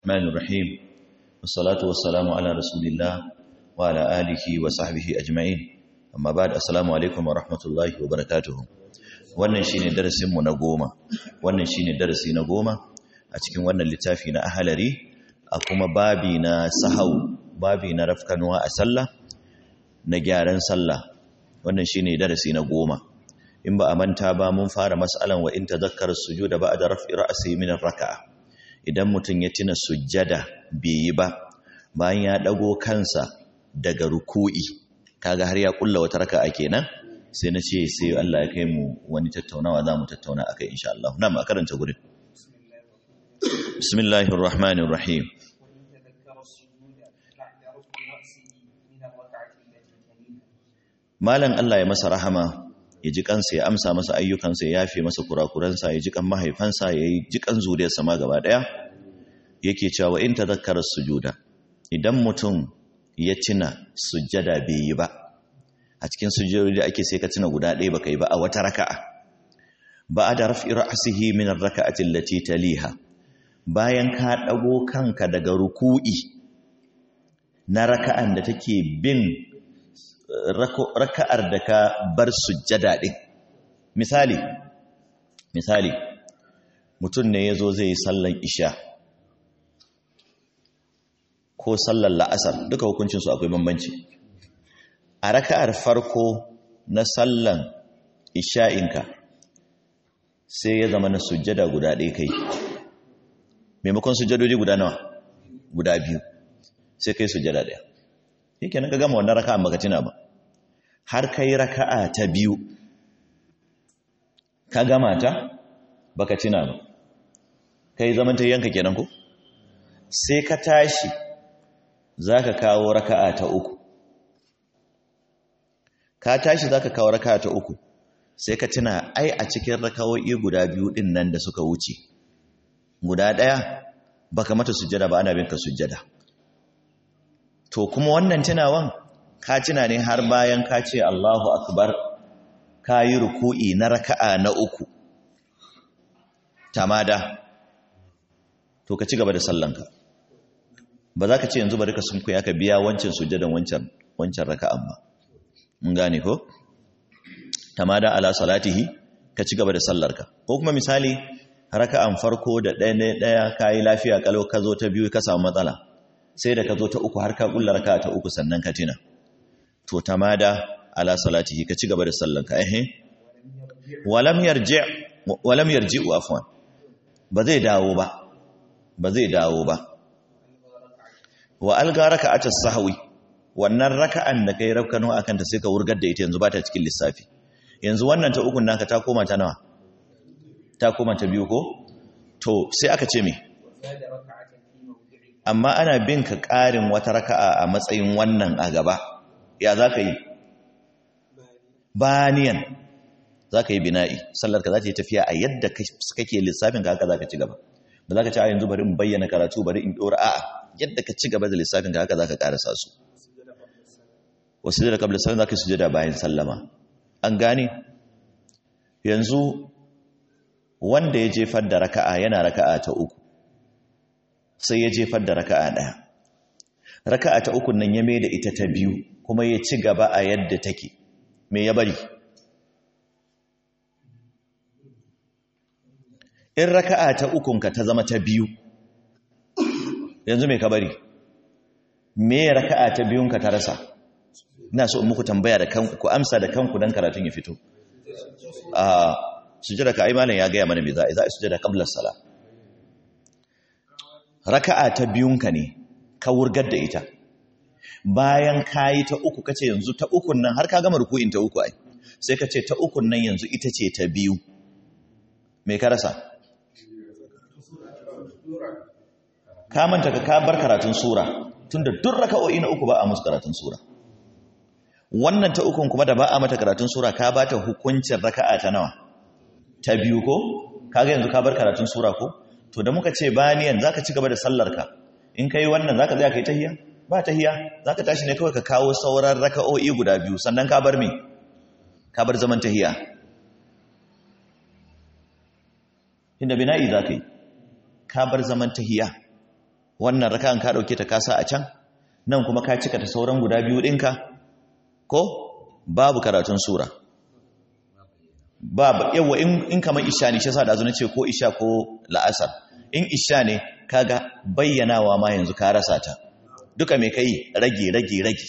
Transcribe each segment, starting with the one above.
الرحمن الرحيم والصلاة والسلام على رسول الله وعلى آله وصحبه أجمعين أما بعد السلام عليكم ورحمة الله وبركاته wannan shine darasin mu na goma wannan shine darasi na goma a cikin wannan littafi na ahalari a kuma babi na sahau babi na rafkanuwa a sallah na gyaran sallah wannan shine darasi na goma in ba a manta ba mun fara mas'alan wa in tadhakkara sujuda ba'da raf'i ra'si min ar-raka'a idan mutum ya tuna sujjada bai yi ba bayan ya dago kansa daga ruku'i kaga har ya kulla wata raka'a kenan sai na ce sai Allah ya kai mu wani tattaunawa za mu tattauna akai insha Allah na ma karanta gurin bismillahir rahmanir rahim malan Allah ya masa rahama ya ji kansa ya amsa masa ayyukansa ya yafe masa kurakuransa ya ji kan mahaifansa ya yi ji kan zuriyarsa ma gaba daya yake cewa in tadhakkara sujuda idan mutum ya tuna sujjada bai yi ba a cikin sujjadodi da ake sai ka tuna guda ɗaya baka yi ba a wata raka'a ba da raf'i ra'sihi min ar-raka'ati allati taliha bayan ka dago kanka daga ruku'i na raka'an da take bin raka'ar da ka bar sujjada ɗin misali misali mutum ne ya zo zai yi sallan isha ko sallan la'asar duka hukuncinsu akwai bambanci a raka'ar farko na sallan isha'inka sai ya zama na sujjada guda ɗaya kai maimakon sujjadodi guda nawa guda biyu sai kai sujjada ɗaya yake nan ka gama wannan raka'an baka tuna ba har kai raka'a ta biyu ka gama ta baka tuna ba kai zaman ta yanka kenan ko sai ka tashi zaka kawo raka'a ta uku ka tashi zaka kawo raka'a ta uku sai ka tuna ai a cikin raka'o'i guda biyu din nan da suka wuce guda daya baka mata sujjada ba ana bin ka sujjada to kuma wannan tunawan ka tuna ne har bayan ka ce Allahu akbar ka yi ruku'i na raka'a na uku tamada to ka ci gaba da sallanka ba za ka ce yanzu bari ka sunkuya ka biya wancan sujjadan wancan wancan raka'an ba mun gane ko tamada ala salatihi ka ci gaba da sallarka ko kuma misali raka'an farko da ɗaya ɗaya ka yi lafiya kalau ka zo ta biyu ka samu matsala sai da ka zo ta uku har ka kulla raka ta uku sannan ka tina to tamada ala salatihi ka ci gaba da sallanka eh walam yarji walam yarji afwan ba zai dawo ba ba zai dawo ba wa alga raka'at as-sahwi wannan raka'an da kai rakkano akan ta sai ka wurgar da ita yanzu ba ta cikin lissafi yanzu wannan ta ukun naka ta koma ta nawa ta koma ta biyu ko to sai aka ce me amma ana bin ka ƙarin wata raka'a a matsayin wannan a gaba ya za ka yi baniyan za ka yi bina'i sallarka za ta yi tafiya a yadda kake lissafin ka haka za ka ci gaba ba za ka ci a yanzu bari in bayyana karatu bari in ɗora a'a yadda ka ci gaba da lissafin ka haka za ka ƙarasa su wasu da kabla sallan za ka sujada bayan sallama an gane yanzu wanda ya jefar da raka'a yana raka'a ta uku sai ya jefar da raka'a ɗaya raka'a ta ukun nan ya mai da ita ta biyu kuma ya ci gaba a yadda take me ya bari in raka'a ta ukunka ta zama ta biyu yanzu me ka bari me raka'a ta biyunka ta rasa ina so in muku tambaya da kanku ku amsa da kanku dan karatun ya fito a sujada ka ai malam ya gaya mana me za a yi za a sujada qabla salat raka'a ta biyunka ne ka wurgar da ita bayan kayi ta uku kace yanzu ta ukun nan har ka gama ruku'in ta uku ai sai kace ta ukun nan yanzu ita ce ta biyu me ka rasa ka manta ka ka bar karatun sura tunda duk raka'o'i na uku ba a musu karatun sura wannan ta ukun kuma da ba a mata karatun sura ka ba ta hukuncin raka'a ta nawa ta biyu ko kaga yanzu ka bar karatun sura ko to da muka ce baniyan zaka ci gaba da sallarka in kai wannan zaka tsaya kai tahiyya ba tahiyya zaka tashi ne kawai ka kawo sauran raka'o'i guda biyu sannan ka bar me ka bar zaman tahiyya inda bina'i zaka yi ka bar zaman tahiyya wannan raka'an ka dauke ta kasa a can nan kuma ka cika ta sauran guda biyu dinka ko babu karatun sura babu yawa in, in kamar isha ne shi yasa da zo ce ko isha ko la'asar in isha ne kaga bayyanawa ma yanzu ka rasa ta duka me kai rage rage rage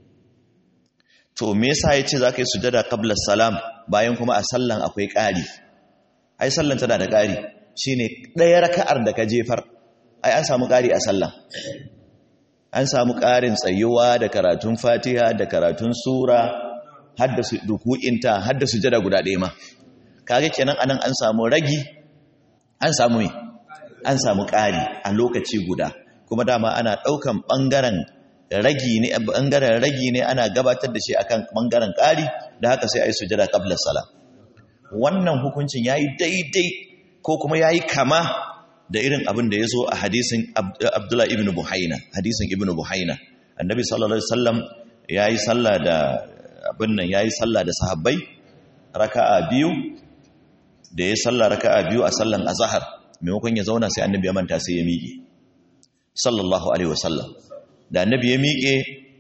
to me yasa yace zaka yi sujada qabla salam bayan kuma a sallan akwai ƙari ai sallan tana da ƙari shine ɗaya raka'ar da ka jefar ai an samu ƙari a sallan an samu ƙarin tsayuwa da karatun fatiha da karatun sura hadda su ruku'inta hadda sujada guda ɗaya ma kage kenan anan an samu ragi an samu me an samu ƙari a lokaci guda kuma dama ana ɗaukan ɓangaren ragi ne ɓangaren ragi ne ana gabatar da shi akan ɓangaren ƙari da haka sai a yi sujada qabla sala wannan hukuncin yayi daidai ko kuma yayi kama da irin abin da ya zo a hadisin Abdullah ibn Buhaina hadisin ibn Buhaina annabi sallallahu alaihi wasallam yayi sallah da abin nan yayi sallah da sahabbai raka'a biyu da ya sallah raka'a biyu a sallan azhar maimakon ya zauna sai annabi ya manta sai ya miƙe sallallahu alaihi wasallam da annabi ya miƙe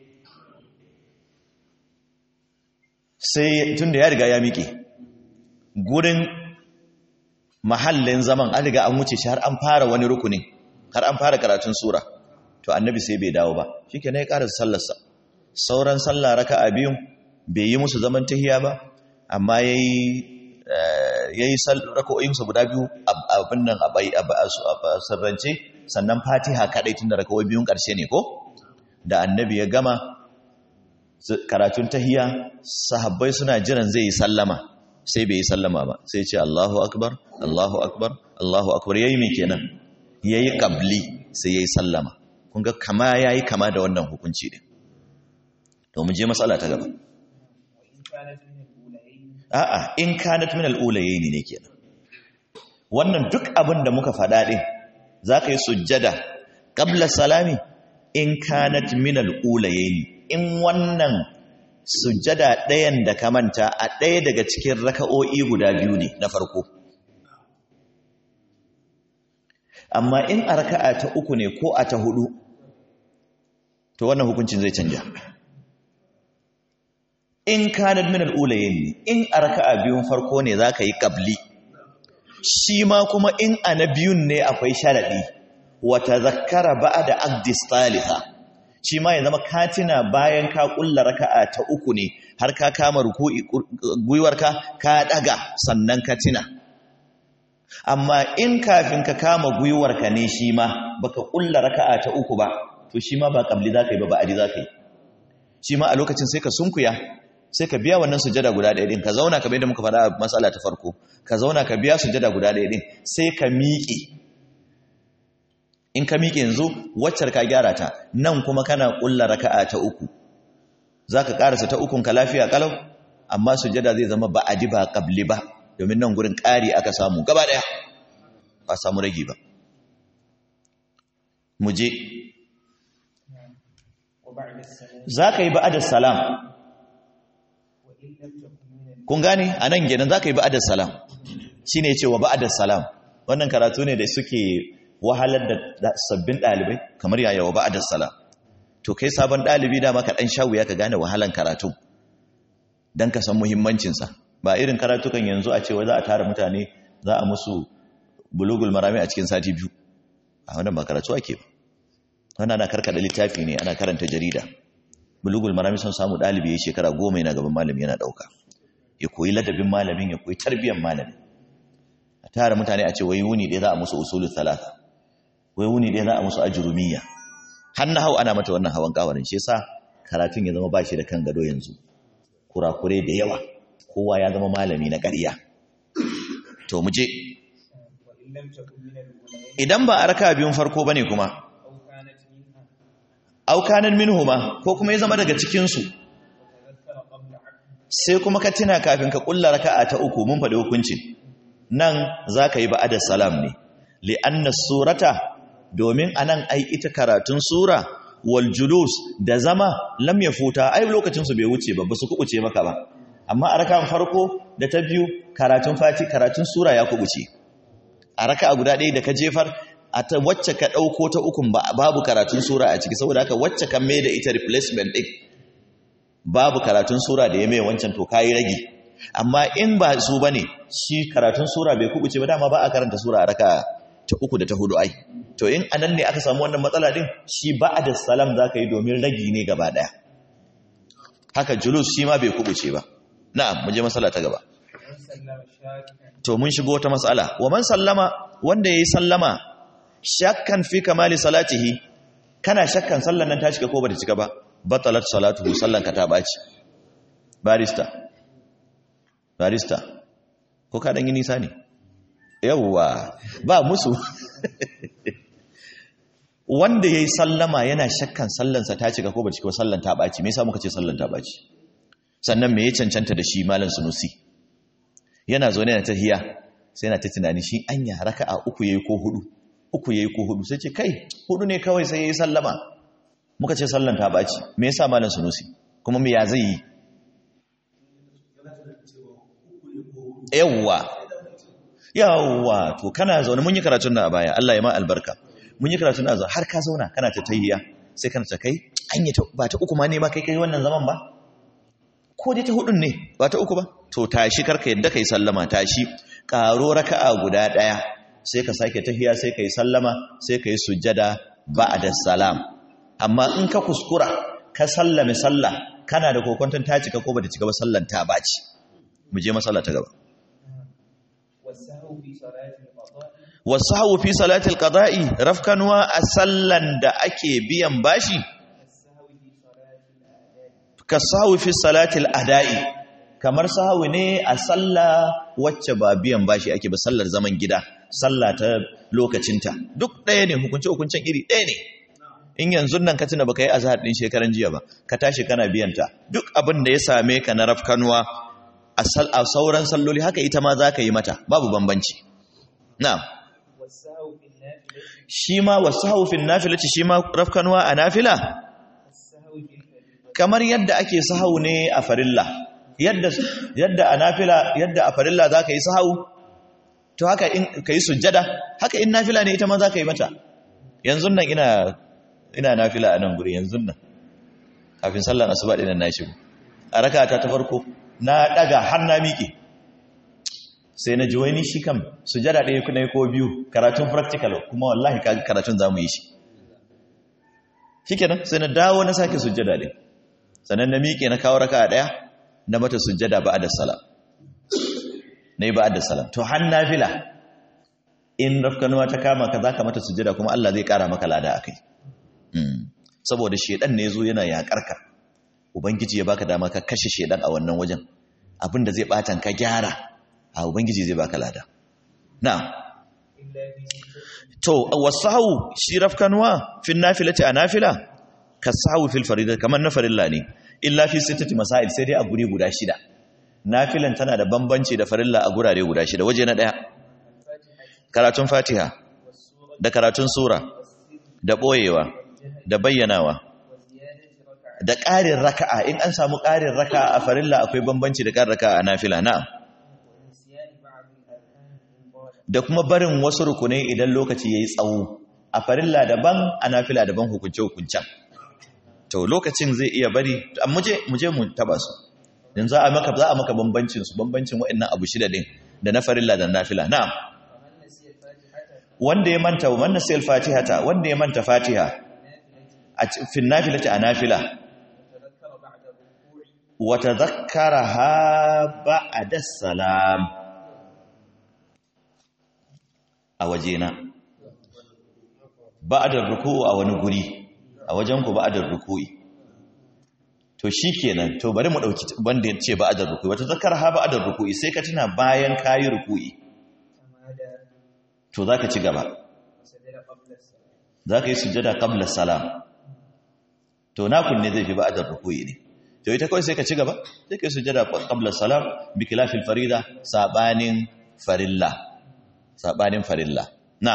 sai tunda ya riga ya miƙe gurin mahallin zaman an riga an wuce shi har an fara wani rukunin har an fara karatun sura to annabi sai bai dawo ba shikenan ya ƙara sallarsa sauran sallah raka'a biyun bai yi musu zaman tahiya ba amma yayi yayi raka'o'insa guda biyu abin nan a sirrance sannan fatiha kadai tun da raka'o'i biyun ƙarshe ne ko da annabi ya gama karatun tahiya sahabbai suna jiran zai yi sallama sai bai yi sallama ba sai ce Allahu akbar Allahu akbar Allahu akbar yayi me kenan yayi qabli sai yayi sallama kun ga kama yayi kama da wannan hukunci din to mu je matsala ta gaba a'a in kanat min al-ulayayn ne kenan wannan duk abin da muka faɗa din zaka yi sujjada qabla salami in kanat min al-ulayayn in wannan sujjada ɗayan da ka manta a ɗaya daga cikin raka'o'i guda biyu ne na farko amma in a raka'a ta uku ne ko a ta hudu to wannan hukuncin zai canja in kanat min al-ulayn ne in a raka'a biyun farko ne zaka yi qabli shi ma kuma in a na biyun ne akwai sharadi wa tadhakkara ba'da aqdi salisa shi ma ya zama katina bayan ka kulla raka'a ta uku ne har ka kama ruku'i gwiwarka ka daga sannan ka tina amma in kafin ka kama gwiwarka ne shi ma baka kulla raka'a ta uku ba to shi ma ba kabli zaka yi ba ba'adi zaka yi shi ma a lokacin sai ka sunkuya sai ka biya wannan sujada guda ɗaya din ka zauna kamar yadda muka faɗa a matsala ta farko ka zauna ka biya sujada guda ɗaya din sai ka miƙe in ka miƙe yanzu waccar ka gyara ta nan kuma kana ƙulla raka'a ta uku za ka ƙarasa ta ukun ka lafiya ƙalau amma sujada zai zama ba adi ba ƙabli ba domin nan gurin ƙari aka samu gaba ɗaya ba samu ragi ba mu je za ka yi ba'adar salam kun gane a nan gidan za ka yi ba'adar salam shi ne cewa ba'adar salam wannan karatu ne da suke wahalar da sabbin ɗalibai kamar yaya wa ba'adar salam to kai sabon ɗalibi dama ka ɗan shawu ya ka gane wahalan karatu don ka san muhimmancinsa ba irin karatukan yanzu a cewa za a tara mutane za a musu bulugul marami a cikin sati biyu a wannan ba karatu ake ba wannan ana karkada littafi ne ana karanta jarida bulugul marami sun samu ɗalibi ya shekara goma yana gaban malami yana ɗauka ya koyi ladabin malamin ya koyi tarbiyyar malamin a tara mutane a ce wai wuni ɗaya za a musu usulul talata wai wuni ɗaya za a musu ajurumiyya har na hau ana mata wannan hawan kawarin shi yasa karatun ya zama bashi da kan gado yanzu kurakure da yawa kowa ya zama malami na ƙarya to mu je idan ba a raka biyun farko bane kuma aukanan minhuma ko kuma ya zama daga cikinsu sai kuma ka tuna kafin ka kulla raka'a ta uku mun faɗi hukuncin nan za ka yi ba'adar salam ne li'anna surata domin anan ai ita karatun sura wal julus da zama lam ya futa ai lokacin su bai wuce ba ba su kubuce maka ba amma a raka'an farko da ta biyu karatun fati karatun sura ya kubuce a raka'a guda ɗaya da ka jefar a ta wacce ka ɗauko ta ukun ba babu karatun sura a ciki saboda haka wacce kan mai da ita replacement ɗin babu karatun sura da ya mai wancan to kayi rage amma in ba su bane shi karatun sura bai kubuce ba dama ba a karanta sura a raka ta uku da ta hudu ai to in anan ne aka samu wannan matsala din shi ba'da salam zaka yi domin ragi ne gaba daya haka julus shi ma bai kubuce ba na'am mu je masala ta gaba to mun shigo wata mas'ala wa man sallama wanda yayi sallama shakkan fi kamali salatihi kana shakkan sallan nan ta cika ko ba ta cika ba batalat salatuhu sallan ka ta baci barista barista ko ka dan yi nisa ne yawwa ba musu wanda yayi sallama yana shakkan sallansa ta cika ko ba cika sallan ta baci me yasa muka ce sallan ta baci sannan me ya cancanta da shi malam sunusi yana zo ne na tahiya sai yana ta tunani shi anya raka'a uku yayi ko hudu uku yayi ko hudu sai ce kai hudu ne kawai sai yayi sallama muka ce sallan ta baci me yasa malam sunusi kuma me ya zai yi yawwa yawwa to kana zaune mun yi karatun da a baya Allah ya ma albarka mun yi karatun da a har ka zauna kana ta tahiya sai kana ta kai anya ta ba ta uku ma ne ma kai kai wannan zaman ba ko dai ta hudun ne ba ta uku ba to tashi karka yadda kai sallama tashi karo raka'a guda daya sai ka sake tahiya sai kai sallama sai kai sujjada ba'da salam amma in ka kuskura ka sallame sallah kana da kokonton ta cika ko bata cika ba sallan ta baci mu je masalla ta gaba wasahu fi salatil qada'i rafkanwa a sallan da ake biyan bashi ka sahu fi salatil ada'i kamar sahu ne a sallah wacce ba biyan bashi ake ba sallar zaman gida sallah ta lokacinta duk ɗaya ne hukunce hukuncen iri ɗaya ne in yanzu nan ka tuna baka yi azhar din shekaran jiya ba ka tashi kana biyan ta duk abin da ya same ka na rafkanuwa a sauran salloli haka ita ma za ka yi mata babu bambanci na'am shi ma wasu haufin nafilati shi ma rafkanuwa a nafila kamar yadda ake sahau ne a farilla yadda yadda a nafila yadda a farilla zaka yi sahau to haka in kai sujjada haka in nafila ne ita ma zaka yi mata yanzu nan ina ina nafila a nan guri yanzu nan kafin sallar asuba din nan na shigo a rakata ta farko na daga har na miƙe sai na ji wani shi kam sujjada ɗaya kuna ko biyu karatun practical kuma wallahi karatun za mu yi shi shikenan sai na dawo na sake sujjada ɗin sannan na miƙe na kawo raka ɗaya na mata sujjada ba da salam na yi ba da salam to har nafila in rafkanuwa ta kama ka za ka mata sujjada kuma Allah zai ƙara maka lada a kai saboda shaidan ne zo yana yaƙar ka ubangiji ya baka dama ka kashe shaidan a wannan wajen abin da zai ɓatan ka gyara a ubangiji zai baka lada na'am to wasahu shi rafkanuwa fin nafilati a nafila ka sahu fil farida kamar na farilla ne illa fi sittati masail sai dai a guri guda shida nafilan tana da bambanci da farilla a gurare guda shida waje na daya karatun fatiha da karatun sura da boyewa da bayyanawa da ƙarin raka'a in an samu ƙarin raka'a a farilla akwai bambanci da ƙarin raka'a a nafila na'am da kuma barin wasu rukunai idan lokaci yayi tsawo a farilla daban a nafila daban hukunce hukuncen to lokacin zai iya bari muje muje mu taba su yanzu a maka za a maka bambancin su bambancin waɗannan abu shida din da na farilla da nafila na'am wanda ya manta man nasiyal fatihata wanda ya manta fatiha a fi nafilati a nafila wa tadhakkaraha ba'da salam a wajena ba'da ruku'u a wani guri a wajen ku ba'da ruku'i to shikenan to bari mu dauki wanda yace ba'da ruku'i wata zakaraha ba'da ruku'i sai ka tuna bayan kayi ruku'i to zaka ci gaba zaka yi sujjada qabla salam to na kunne zai fi ba'da ruku'i ne to ita kawai sai ka ci gaba sai ka yi sujjada qabla salam bi khilafil farida sabanin farilla sabanin farilla na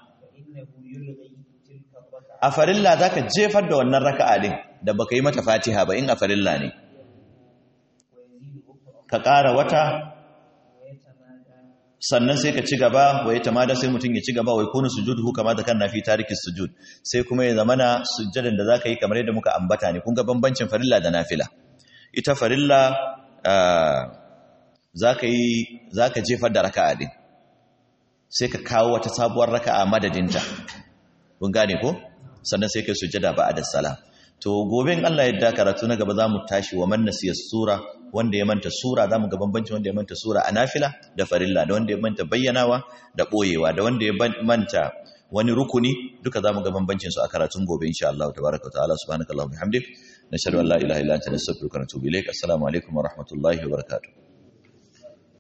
a farilla zaka jefar da wannan raka'a din da baka yi mata fatiha ba in a farilla ne ka ƙara wata sannan sai ka ci gaba wa ya tamada sai mutum ya ci gaba wa yakunu sujuduhu kama da kanna fi tariki sujud sai kuma ya zamana sujjadan da zaka yi kamar yadda muka ambata ne kun ga bambancin farilla da nafila ita farilla zaka yi zaka jefar da raka'a din sai ka kawo wata sabuwar raka'a madadinta kun gane ko sannan sai kai sujjada ba'da salam to gobe in Allah ya karatu na gaba zamu tashi wa man nasiya sura wanda ya manta sura zamu ga bambancin wanda ya manta sura a nafila da farilla da wanda ya manta bayyanawa da boyewa da wanda ya manta wani rukuni duka zamu ga bambancin su a karatun gobe insha Allah tabaaraka wa ta'ala subhanakallahumma bihamdik nashhadu an la ilaha illa anta nastaghfiruka wa natubu ilaik assalamu alaikum wa rahmatullahi wa barakatuh